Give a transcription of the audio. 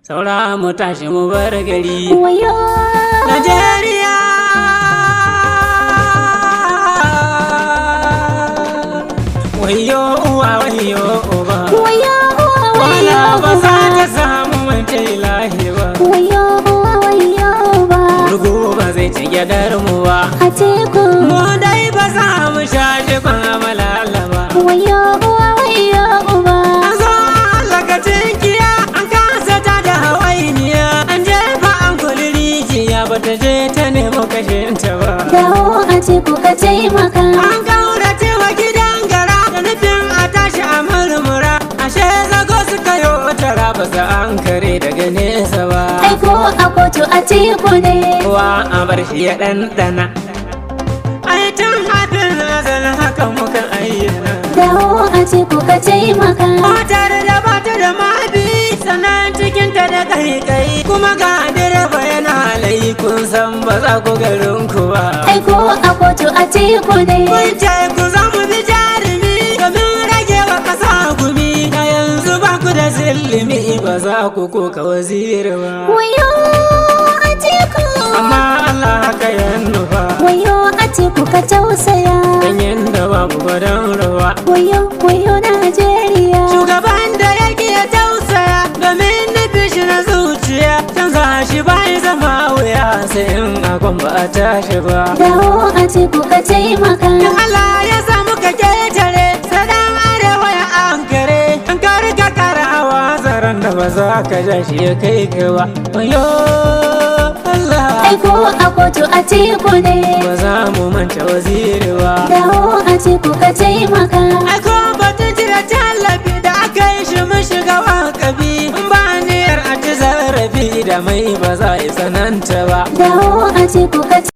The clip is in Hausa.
saura mu tashi mu bar gari wayo Najeriya wayo uwa wayo uba wayo wala ba za wayo ta samu mace lahi ba wayo wayo ba Rugu ba zai ci gyadar mu ba a teku mu dai ba za mu sha shi ban malala ba wayo wayo ba an zo lokacin kiya an kasa ta da hawainiya an jefa an kuli rijiya ba ta je ta nemo kashinta ba dawo a teku ka taimaka An kaurace wa gidan gara da nufin a tashi a murmura ashe zago suka yi tara ba za an kare daga nesa ba aiko a kotu a teku ne kowa a bar shi ya ɗanɗana ai tun hafin azalin haka muka ayyana dawo a teku ka taimaka motar da bata da mabi sannan cikinta da kai kuma ga direba yana layi kun san ba za ku garin ku ba aiko a kotu a teku ne Kun ce ku za mu bi jarumi domin rage wa ƙasa gumi a yanzu ba ku da zillimi ba za ku koka waziri ba. wayo a teku Amma Allah haka ya nufa wayo a teku ka tausaya ganyen da babu gwadon rawa. wayo wayo Najeriya Shugaban da yake ya tausaya domin nufi shi na zuciya canza shi bai zama wuya sai in akon ba a tashi ba. dawo a teku ka taimaka In Allah ya samu ka ketare sadan arewa ya ankare an kari ka karawa zaren da ba za ka ja shi ya kai ka ba wayo Allah aiko a kotu a teku ne ba za mu manta waziri ba dawo a teku ka taimaka ai ko batun cire tallafi da aka yi shi mun shiga wakabi in ba niyyar a ci zarafi da mai ba za a yi tsananta ba dawo a teku ka